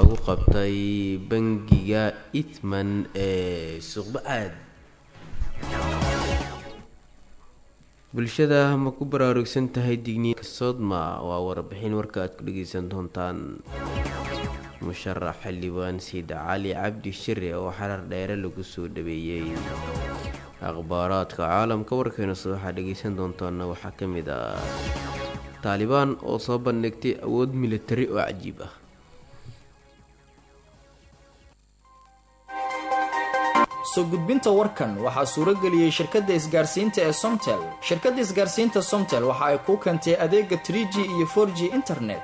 lagu qabtay bangiga itman ee suuqba-aad bulshada ma ku baraarugsan tahay digniinka sodma waa warbixin warka aad ku dhageysan doontaan musharax xildhibaan siid cali cabdi shire oo xarar dheere lagu soo dhaweeyey akhbaaraadka caalamka warkeena soo waxaa dhageysan doontaana waxaa ka mid ah taalibaan oo soo bandhigtay awood militari oo cajiib ah soo gudbinta warkan waxaa suuro geliyey shirkadda isgaarsiinta ee somtel shirkadda isgaarsiinta somtel waxa ay kuu keentay adeega trie g iyo for g internet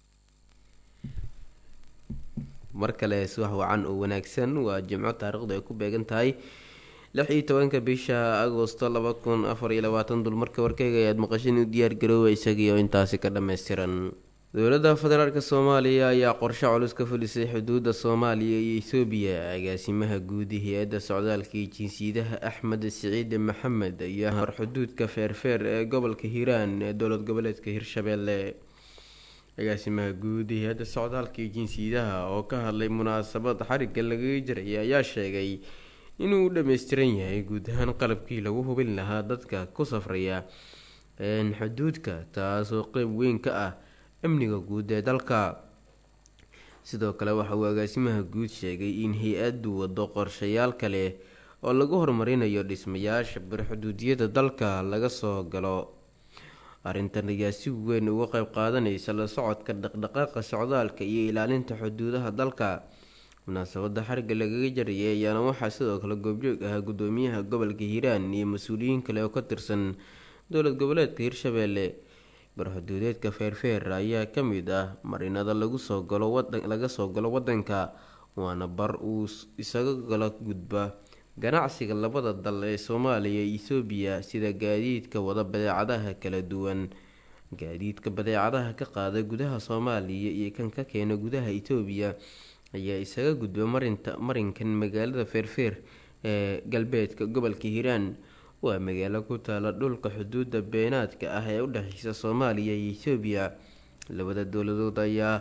mar kale subax wacan oo wanaagsan waa jimco taariikhdu ay ku beegan tahay lix iyo tobanka bisha agosto laba kun afar iyo labaatan dulmarka warkeyga ayaad maqashin u diyaar garooba isagii oo intaasi ka dhammaystiran dowladda federaalk soomaaliya ayaa qorshe culus ka fulisay xuduudda soomaaliya iyo ethoobiya agaasimaha guud hay-adda socdaalka iyo jinsiyadaha axmed siciid maxamed ayaa hor xuduudka feerfeer ee gobolka hiiraan ee dowlad goboleedka hirshabeelle agaasimaha guud hay-adda socdaalka iyo jinsiyadaha oo ka hadlay munaasabad xarigga lagaga jiray ayaa sheegay inuu u dhammaystiran yahay guud ahaan qalabkii lagu hubin lahaa dadka ku safraya xuduudka taasoo qeyb weyn ka ah amniga guud ee dalka sidoo kale waxa uu agaasimaha guud sheegay in hay-addu wado qorshayaal kale oo lagu horumarinayo dhismayaasha barxuduudiyada dalka laga soo galo arrintan ayaa si weyn uga qeyb qaadanaysa la socodka dhaqdhaqaaqa socdaalka iyo ilaalinta xuduudaha dalka munaasabada xariga lagaga jarayay ayaana waxaa sidoo kale goobjoog ahaa gudoomiyaha gobolka hiiraan iyo mas-uuliyiin kale oo ka tirsan dowlad goboleedka hirshabeelle barxuduudeedka feerfeer ayaa ka mid ah marinada lagu soo galo laga soo galo wadanka waana bar uu isaga gala gudba ganacsiga labada dal ee soomaaliya iyo ethoobiya sida gaadiidka wada badeecadaha kala duwan gaadiidka badeecadaha ka qaada gudaha soomaaliya iyo kan ka keena gudaha etoobiya ayaa isaga gudba marinta marinkan magaalada feerfeer ee galbeedka gobolka hiiraan waa magaalo ku taala dhulka xuduuda beenaadka ah ee udhexeysa soomaaliya iyo ethoobiya labada dowladood ayaa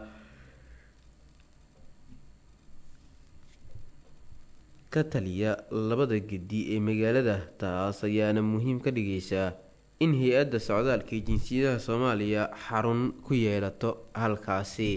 ka taliya labada gedi ee magaalada taas ayaana muhiim ka dhigeysaa in hay-adda socdaalka iyo jinsiyadaha soomaaliya xarun ku yeelato halkaasi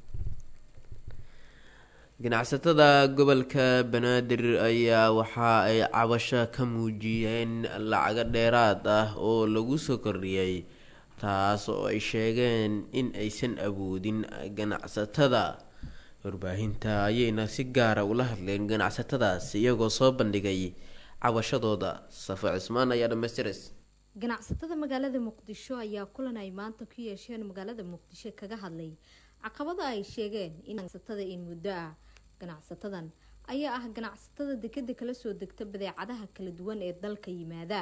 ganacsatada gobolka banaadir ayaa waxa ay cabasho ka muujiyeen lacago dheeraad ah oo lagu soo kordhiyay taas oo ay sheegeen in aysan awoodin ganacsatada warbaahinta ayayna si gaara ula hadleen ganacsatadaas iyagoo soo bandhigay cabashadooda safo cismaan ayaa dhammaystiras ganacsatada magaalada muqdisho ayaa kulan ay maanta ku yeesheen magaalada muqdisho kaga hadlay caqabada ay sheegeen in ganacsatada in muddo ah ganacsatadan ayaa ah ganacsatada dekeda kala soo degta badeecadaha kala duwan ee dalka yimaada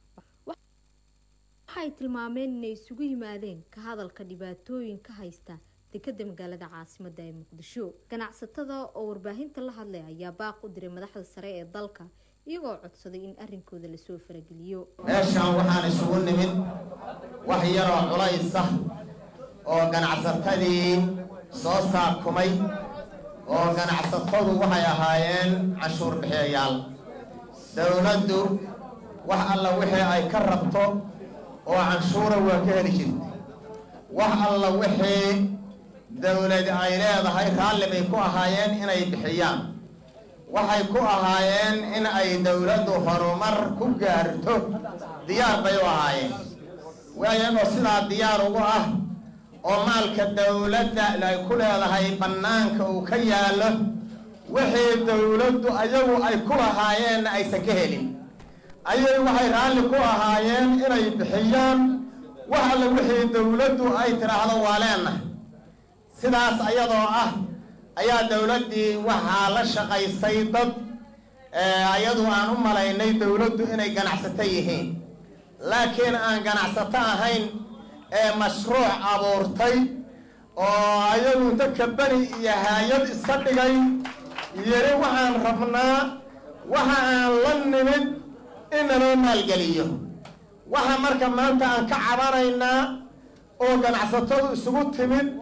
waxay tilmaameen inay isugu yimaadeen ka hadalka dhibaatooyin ka haysta dekeda magaalada caasimada ee muqdisho ganacsatada oo warbaahinta la hadlay ayaa baaq u diray madaxda sare ee dalka iyagoo codsaday in arrinkooda lasoo farageliyo meeshaan waxaan isugu nimid wax yaroo culaysa oo ganacsatadii soo saakumay oo ganacsatadu waxay ahaayeen canshuur bixiyayaal dowladdu wax alla wixii ay ka rabto oo canshuura waa ka heli jirta wax alla wixii dowlad ay leedahay raalli bay ku ahaayeen inay bixiyaan waxay ku ahaayeen in ay dowladdu horumar ku gaarto diyaar bay u ahaayeen waayagoo sidaa diyaar ugu ah oo maalka dowladda ay ku leedahay bannaanka uu ka yaallo wixii dowladdu ayagu ay ku lahaayeenna aysan ka helin ayay waxay raalli ku ahaayeen inay bixiyaan wax alle wixii dowladdu ay tidhaahdo waa leenahay sidaas ayadoo ah ayaa dowladdii waxaa la shaqaysay dad ayadu aan u malaynay dowladdu inay ganacsato yihiin laakiin aan ganacsato ahayn ee mashruuc abuurtay oo ayagu inta kabani iyo haayad iska dhigay yiri waxaan rabnaa waxa aan la nimid in naloo maalgeliyo waxa marka maanta aan ka cabanaynaa oo ganacsatadu isugu timid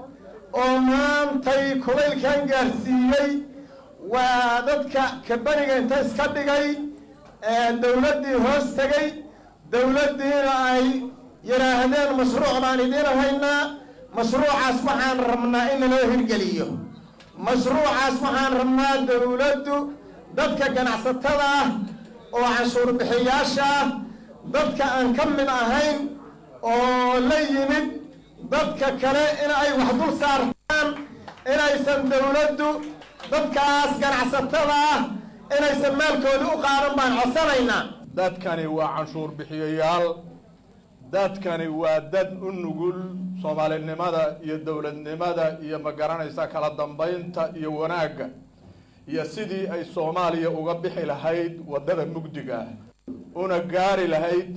oo maantay kulaylkan gaarsiiyey waa dadka kabaniga inta iska dhigay dowladdii hoos tegay dowladdiina ay yidhaahdeen mashruuc baan idiin haynaa mashruucaas waxaan rabnaa in laloo hirgeliyo mashruucaas waxaan rabnaa dowladdu dadka ganacsatada ah oo canshuur bixiyaasha ah dadka aan ka mid ahayn oo la yimid dadka kale in ay wax dul saartaan inaysan dowladdu dadkaas ganacsatada ah inaysan maalkooda u qaadan baan codsanaynaa dadkani waa canshuur bixiyayaal dadkani waa dad u nugul soomaalinimada iyo dowladnimada iyo ma garanaysa kala dambaynta iyo wanaagga iyo sidii ay soomaaliya uga bixi lahayd waddada mugdiga ah una gaari lahayd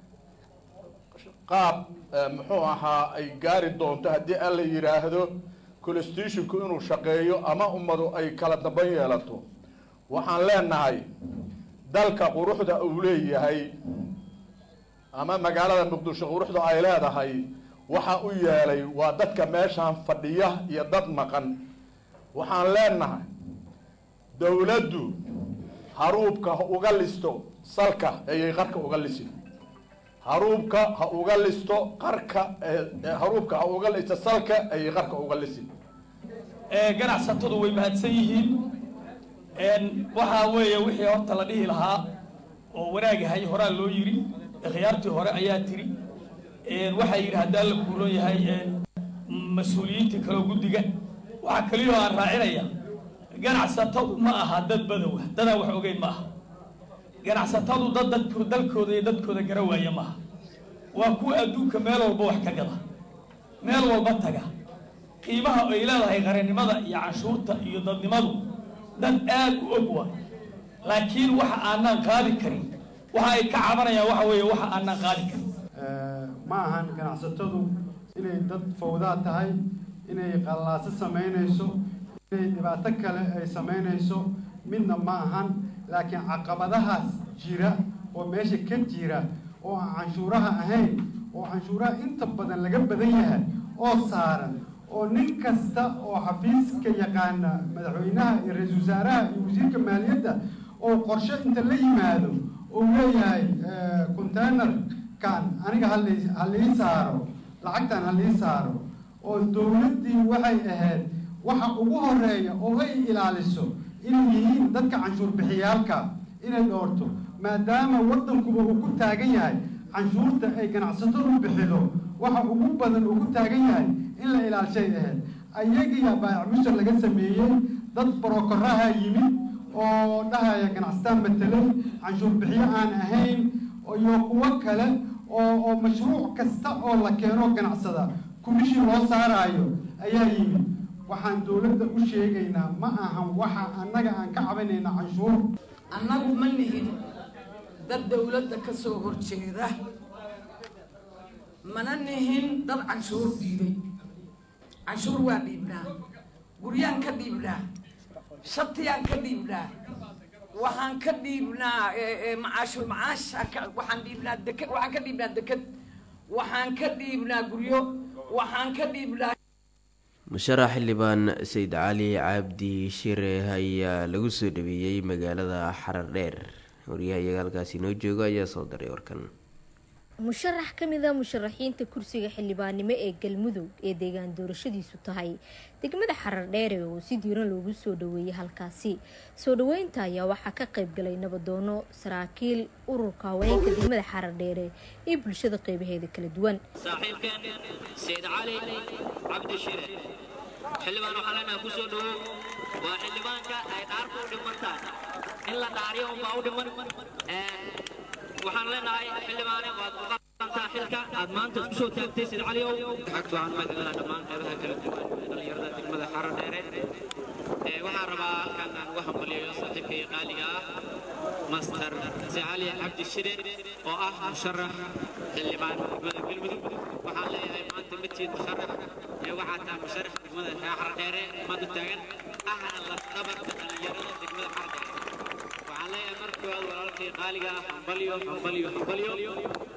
qaab muxuu ahaa ay gaari doonto haddii alla yidhaahdo constitutionku inuu shaqeeyo ama ummadu ay kala dambayn yeelato waxaan leenahay dalka quruxda uu leeyahay ama magaalada muqdisho quruxda ay leedahay waxa u yeelay waa dadka meeshaan fadhiya iyo dad maqan waxaan leenahay dowladdu haruubka ha uga listo salka ayay qarka uga lisin haruubka ha uga listo qarka haruubka ha uga listo salka ayay qarka uga lisin ganacsatadu way mahadsan yihiin waxaa weeye wixii horta la dhihi lahaa oo wanaagahay horaa loo yidhi khiyaartii hore ayaa tiri waxaa yidhi haddaan la kuulan yahay mas-uuliyiintii kaloo guddiga waxaa keliyoo aan raacinaya ganacsatadu ma aha dad badowa dadaan wax ogeyn ma aha ganacsatadu dad dadku dalkooda iyo dadkooda gara waaya maaha waa kuwa adduunka meel walba wax ka gada meel walba taga qiimaha ay leedahay qarannimada iyo canshuurta iyo dadnimadu dad aad u og waay laakiin waxa aanaan qaadi karin waxa ay ka cabanayaan waxa weeye waxa aanaan qaadi karin ma ahan ganacsatadu inay dad fawdaa tahay inay qallaaso samaynayso inay dhibaato kale ay samaynayso midna ma ahan laakiin caqabadahaas jira oo meesha ka jira oo aan canshuuraha ahayn oo canshuuraha inta badan laga badan yahay oo saaran oo nin kasta oo xafiiska yaqaana madaxweynaha iyo ra-iisul wasaaraha iyo wasiirka maaliyadda oo qorshe inta la yimaado uu leeyahay containerkan aniga hali halii saaro lacagtan halii saaro oo dowladdii waxay ahayd waxa ugu horeeya oo ay ilaaliso inay yihiin dadka canshuur bixiyaalka inay dhoorto maadaama waddankuba uu ku taagan yahay canshuurta ay ganacsatadu bixido waxa ugu badan uu ku taagan yahay in la ilaalishay ahayd ayagiya baayac mushar laga sameeyey dad barokoraha yimid oo dhahaya ganacsataan matelay canshuur bixiyo aan ahayn iyo kuwo kale oo oo mashruuc kasta oo la keeno ganacsada kumishin loo saaraayo ayaa yimid waxaan dowladda u sheegaynaa ma ahan waxa annaga aan ka cabanayna canshuur annagu ma nihin dad dowladda ka soo horjeeda mana nihin dad canshuur dhiibay canshuur waa dhiibnaa guryaan ka dhiibnaa shatiyaan ka dhiibnaa waxaan ka dhiibnaa macaashul macaasha waxaan dhiibnaa deked waxaan ka dhiibnaa deked waxaan ka dhiibnaa guryo waxaan ka dhiibnaa musharax xildhibaan sayid cali cabdi shire ayaa lagu soo dhaweeyey magaalada xarar dheer wariyahayaga halkaasi noo jooga ayaa soo daray warkan musharax ka mid a musharaxiinta kursiga xildhibaannimo ee galmudug ee deegaan doorashadiisu tahay degmada xarar dheere oo si diiran loogu soo dhaweeyey halkaasi soo dhaweynta ayaa waxaa ka qayb galay nabadoono saraakiil ururka haweenka degmada xarar dheere iyo bulshada qeybaheeda kala duwan saaxiibkeen sayid cali cabdi shire xildhibaan waxaa leenaha ku soo dhawow waa xildhibaanka ay dhaarku u dhimantaan in la dhaariyo unbaa u dhiman waxaan leenahay xildhibaane waad u qabantaa xilka aad maanta isku soo taagtay sayid caliow xagta waxaan mahadcelinaha dhammaan qeybaha kala duwan ee dhallinyarada degmada xarar dheere waxaan rabaa halkan aan uga hambaliyayo saaxiibkay qaaliga ah master sicali cabdi shire oo ah musharax xildhibaan degmada galmudug waxaan leeyahay maanta midkiid musharax ee waxaa tahay musharax degmada xarar dheere maanta taagan ahna lafdhabarka dhallinyarada degmada xarar dheere waxaan leeyahay markii hore walaalkay qaaliga ah hambalyo hambalyo hambalyo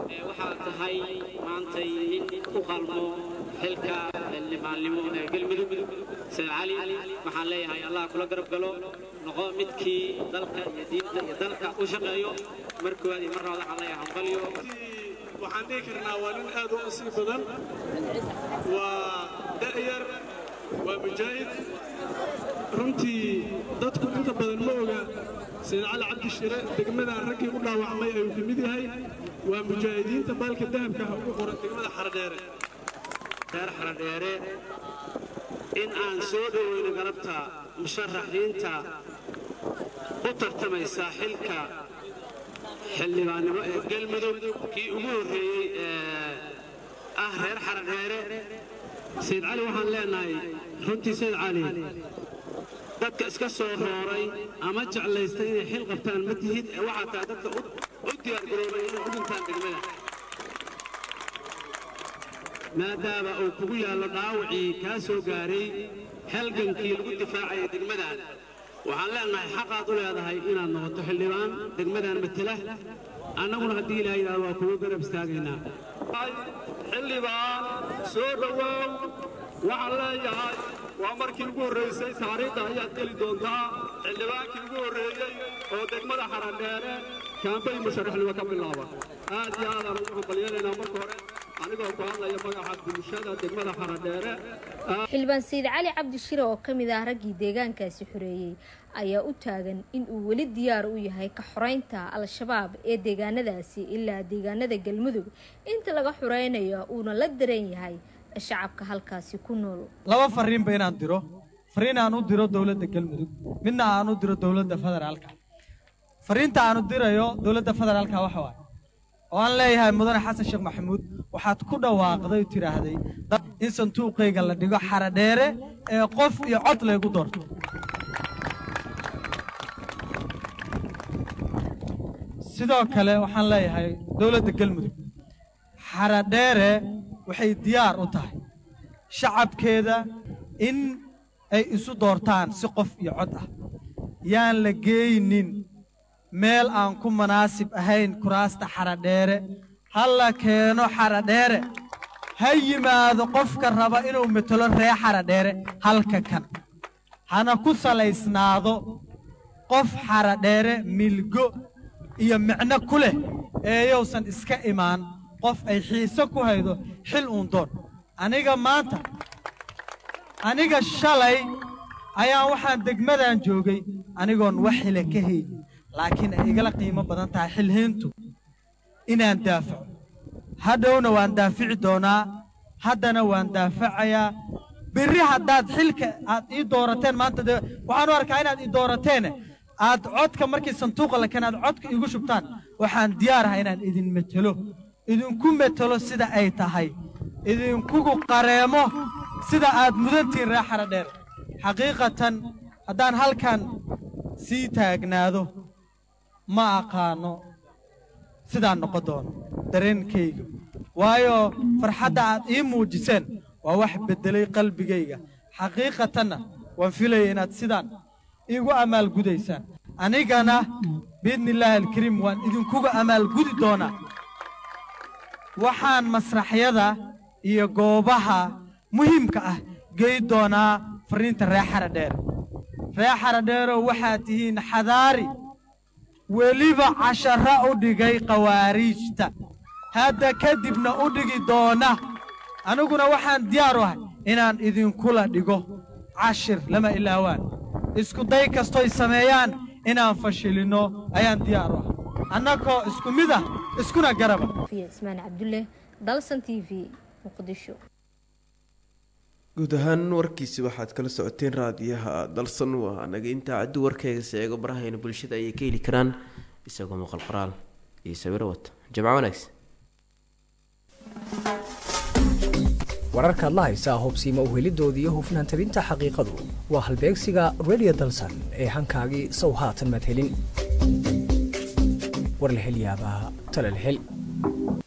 ee waxaad tahay maantay nin u qalmo xilka xildhibaannimo ee galmudug sayid cali waxaan leeyahay allah kula garab galo noqo midkii dalka iyo diinta iyo dalka u shaqeeyo mar koowaad iyo mar labaad waxaan leeyahay hambalyo waxaan dhihi karnaa waa nin aad u nasiib badan waa da'yar waa mujaahid runtii dadku inta badan ma oga sayid cali cabdi shire degmada raggii u dhaawacmay ayuu ka mid yahay waa mujaahidiinta baalka dahabka ha ugu qoran degmada xaradheere reer xaradheere in aan soo dhoweyno galabta musharaxiinta u tartamaysa xilka xildhibaannimo ee galmudug kii ugu horreeyey ee ah reer xaradheere sayid cali waxaan leenahay runtii sayid cali dadka iska soo rooray ama jeclaystay inay xil qabtaan ma tihid ee waxaa tahay dadka u diyaargaroobay inay u dhintaan degmada maadaama uu kugu yaallo dhaawacii kaa soo gaaray halgankii lagu difaacayay degmadan waxaan leenahay xaqaad u leedahay inaad noqoto xildhibaan degmadan matela annaguna haddii ilaah yidhahdo waa kugu garab istaagaynaa xildhibaan soo dhowow waxaan leeyahay waa markii ugu horraysay taariikhda ayaad geli doontaa xildhibaankii ugu horreeyey oo degmada xaradheere kaambay musharaxnimo ka bilaaba aad iyo aadaan ugu hambalyanaynaa marka hore anigoo ku hadlaya magaca bulshada degmada xaradheere xildhibaan sayid cali cabdi shire oo ka mid ah raggii deegaankaasi xoreeyey ayaa u taagan in uu weli diyaar u yahay ka xoreynta al-shabaab ee deegaanadaasi ilaa deegaanada galmudug inta laga xoreynayo uuna la daran yahay shacabka halkaasi ku nool laba fariinba inaan diro fariin aan u diro dowladda galmudug midna aan u diro dowladda federaalka fariinta aan u dirayo dowladda federaalka waxa waaye oo aan leeyahay mudane xasan sheekh maxamuud waxaad ku dhawaaqday oo tidhaahday in sanduuqayga la dhigo xaradheere ee qof iyo cod laygu doorto sidoo kale waxaan leeyahay dowladda galmudug xaradheere waxay diyaar u tahay shacabkeeda in ay isu doortaan si qof iyo cod ah yaan la geeynin meel aan ku munaasib ahayn kuraasta xaradheere ha la keeno xaradheere ha yimaado qofka raba inuu metelo ree xaradheere halka kan hana ku salaysnaado qof xaradheere milgo iyo micno ku leh eeyousan iska imaan qof ay xiise ku haydo xil uun doon aniga maanta aniga shalay ayaan waxaan degmadan joogay anigoon wax xile ka haynin laakiin ay igala qiimo badan tahay xilhiintu inaan daafaco hadhowna waan daafici doonaa haddana waan daafacayaa berri haddaad xilka aad ii doorateen maanta dee waxaan u arkaa inaad ii doorateene aad codka markii sanduuqa la keen aad codka iigu shubtaan waxaan diyaaraha inaan idin metelo idinku metelo sida ay tahay idinkugu qareemo sida aad mudantihiin ree xaradheer xaqiiqatan haddaan halkan sii taagnaado ma aqaano sidaan noqon doono dareenkayga waayo farxadda aad ii muujiseen waa wax beddelay qalbigayga xaqiiqatanna waan filaya inaad sidaan iigu amaalgudaysaan anigana biidnillaahi alkariim waan idinkuga amaalgudi doonaa waxaan masraxyada iyo goobaha muhiimka ah gey doonaa farriinta ree xaradheere ree xaradheerow waxaad tihiin xadaari weliba cashara u dhigay khawaariijta hadda kadibna u dhigi doona aniguna waxaan diyaar u ahay inaan idinkula dhigo cashir lama ilaawaan isku day kastoy sameeyaan inaan fashilinno ayaan diyaar u ahay annagoo isku mid ah iskuna garaba ismaan cabdulle dalsan t v muqdisho guud ahaan warkiisi waxaad kala socoteen raadiyaha dalsan waa naga intaa caddi warkayga seego barahayna bulshada ayay ka heli karaan isagoo muuqal qoraal iyo sawiro wata jamco wanaagsan wararkaad la haysaa hubsiima uhelidooda iyo hufnaan tabinta xaqiiqadu waa halbeegsiga redio dalsan ee hankaagii sow haatan maad helin war la hel yaabaa tala la hel